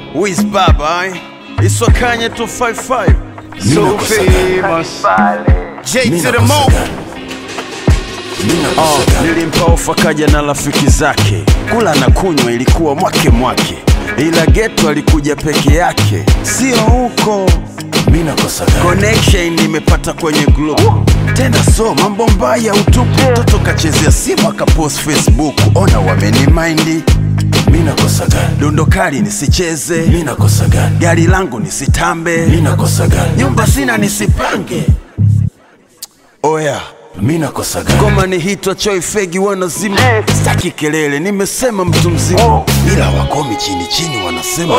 Wiz Baba eh? Iswakanye 255 So famous J to the mo Oh, nilimpa ofa kaja na rafiki zake, kula na kunywa ilikuwa mwake mwake, ila geto alikuja peke yake, sio huko connection nimepata kwenye group tena, so mambo mbaya utupu. Mtoto kachezea simu akapost Facebook, ona wamenimaindi Mina kosa gani? dondo kali nisicheze, Mina kosa gani? gari langu nisitambe, Mina kosa gani? nyumba sina nisipange. Oya, Mina kosa gani? ngoma ni hitwa choi fegi wanazima, staki kelele, nimesema mtu mzima, ila wakomi chini chini wanasema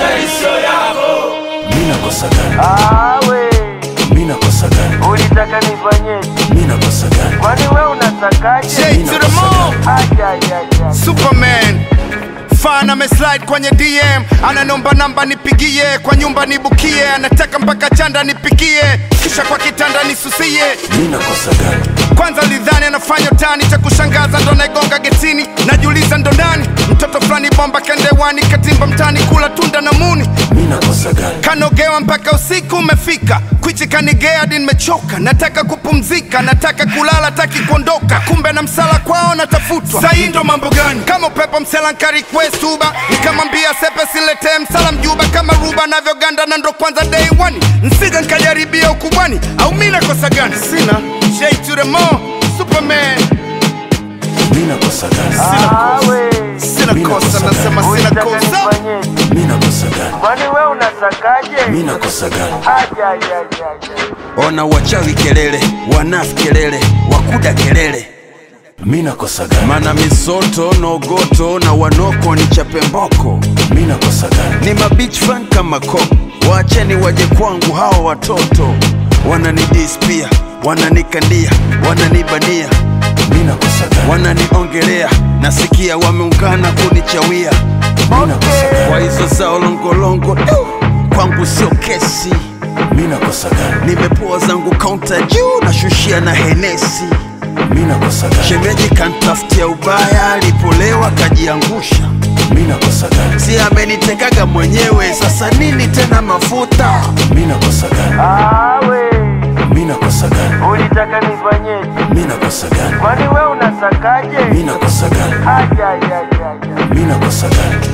Mina kosa gani? Awe, Mina kosa gani? ulitaka nifanyeje? Mina kosa gani? Kwani we unatakaje? J to the mo Aja, aja, aja. Superman fan ameslide kwenye DM ananomba namba nipigie kwa nyumba nibukie anataka mpaka chanda nipikie kisha kwa kitanda nisusie Mina kosa gani? kwanza lidhani anafanya utani cha kushangaza ndo naigonga getini najiuliza ndo ndani mtoto fulani bomba kendewani katimba mtani kula tunda na muni Mina kosa gani? kanogewa mpaka usiku umefika kwichi kanigea hadi nimechoka nataka kupumzika nataka kulala taki kuondoka kumbe na msala kwao natafutwa sahii ndo mambo gani kama upepo msela nkarequest uba nikamwambia sepe siletee msala mjuba kama ruba navyoganda na ndo kwanza day one nsiga nkajaribia ukubwani au mi nakosa gani sina J to the mo superman Mina kosa gani? Awe, sina Mina kosa kosa nasema sina ulitaka kosa nifanyeje? Mina kosa gani? Kwani we unatakaje? Mina kosa gani? Aja, aja, aja, aja. ona wachawi kelele, wanafi kelele, wakuda kelele, Mina kosa gani? mana misoto nogoto na wanoko ni chapemboko Mina kosa gani? ni mabich fan kama koko, waacheni waje kwangu hawa watoto wananidis pia, wananikandia, wananibania, Mina kosa gani? wananiongelea, nasikia wameungana kunichawia Mina kosa gani? kwa hizo zao longolongo du, kwangu sio kesi, Mina kosa gani? nimepoa zangu kaunta juu, nashushia na henesi. Mina kosa gani? Shemeji kantafutia ubaya, alipolewa kajiangusha, Mina kosa gani? si amenitekaga mwenyewe, sasa nini tena mafuta? Mina kosa gani? Awe, Mina kosa gani? ulitaka nifanyeje? Mina kosa gani? Kwani we unatakaje? Mina kosa gani? Aja, aja, aja, aja. Mina kosa gani?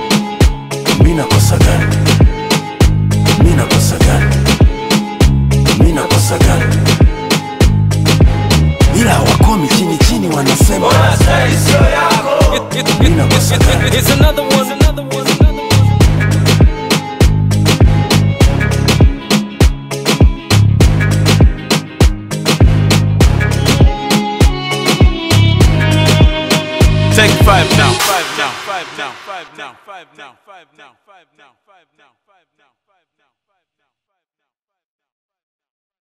Mina kosa gani? Mina kosa gani? Mina kosa gani? Ila wakomi chini chini wanasema Mina kosa gani? Here's another one, another one, another one. Take five now. Five now. Five now. Five now. Five now. Five now. Five now. Five now. Five now.